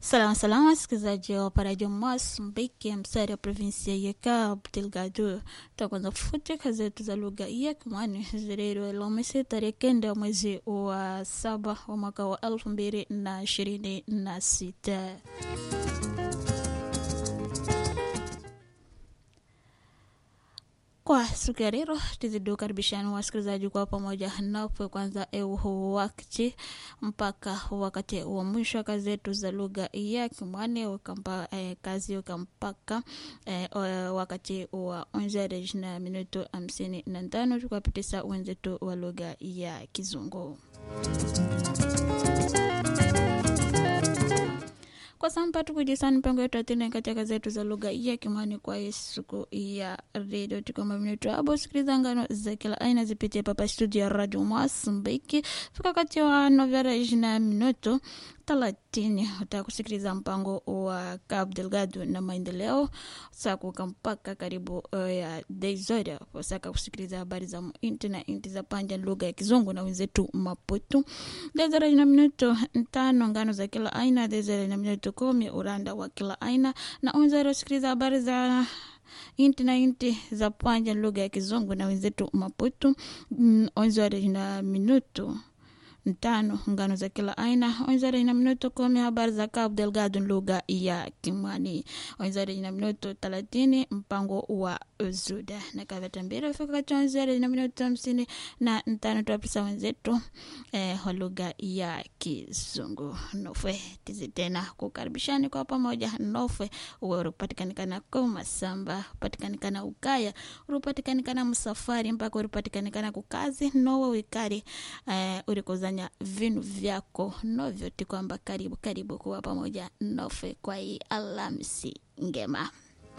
Salama salama, wasikilizaji wa parajo Mozambiki, msari wa provinsia ya Cabo Delgado. Tutaanza kufutika zetu za lugha ya Kimwani zilero Alhamisi tarehe kenda mwezi wa saba wa mwaka wa elfu mbili na ishirini na sita. Kwa siku ya leo tuzidukaribishani wasikilizaji kwa pamoja napo kwanza eu wakati mpaka wakati wa mwisho kazi zetu za lugha ya Kimwani ukampa eh, kazi ukampaka eh, wakati wa onzere na minuto hamsini na tano tukapitisa wenzetu wa lugha ya Kizungu. kwa samba tukujisani mpango yetu atene katika zetu za lugha ya Kimwani kwa siku ya redio tukoma minuto abo sikiliza ngano za kila aina zipitie papa studio ya radio Mozambiki fika kati wa novera na minuto thelathini utakusikiliza mpango wa Cabo Delgado na maendeleo sakuka mpaka karibu uh, ya dezoria wasaka kusikiliza habari za inti na inti za panja lugha ya Kizungu na wenzetu Maputo. Dezoria na minuto tano ngano za kila aina, dezoria na minuto kumi uranda wa kila aina na unzara kusikiliza habari za inti na inti za panja lugha ya Kizungu na wenzetu Maputo. Mm, onzara na minuto tano ngano za kila aina onzara ina minuto kumi habari za Cabo Delgado lugha ya Kimwani onzara ina minuto thelathini mpango wa Zuda na kavata mbili fika kati onzara ina minuto hamsini na tano tuapisa wenzetu eh, wa lugha ya Kizungu nofwe tizi tena kukaribishani kwa pamoja nofwe uwe urupatikanikana ko masamba upatikanikana ukaya urupatikanikana msafari mpaka urupatikanikana kukazi nowe wikari eh, urikuzanya vinu vyako novyoti kwamba karibu karibu kuwa pamoja nofe kwa hii Alhamisi ngema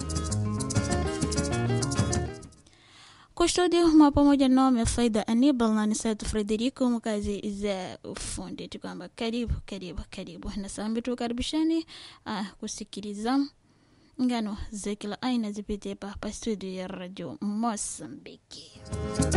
kustudio mwa pamoja nome faida Anibal na Nisatu Frederico mkazi za ufundi tu kwamba karibu karibu karibu na sambi tukaribishani uh, kusikiliza ngano za kila aina zipitie pa studio ya radio Mozambiki.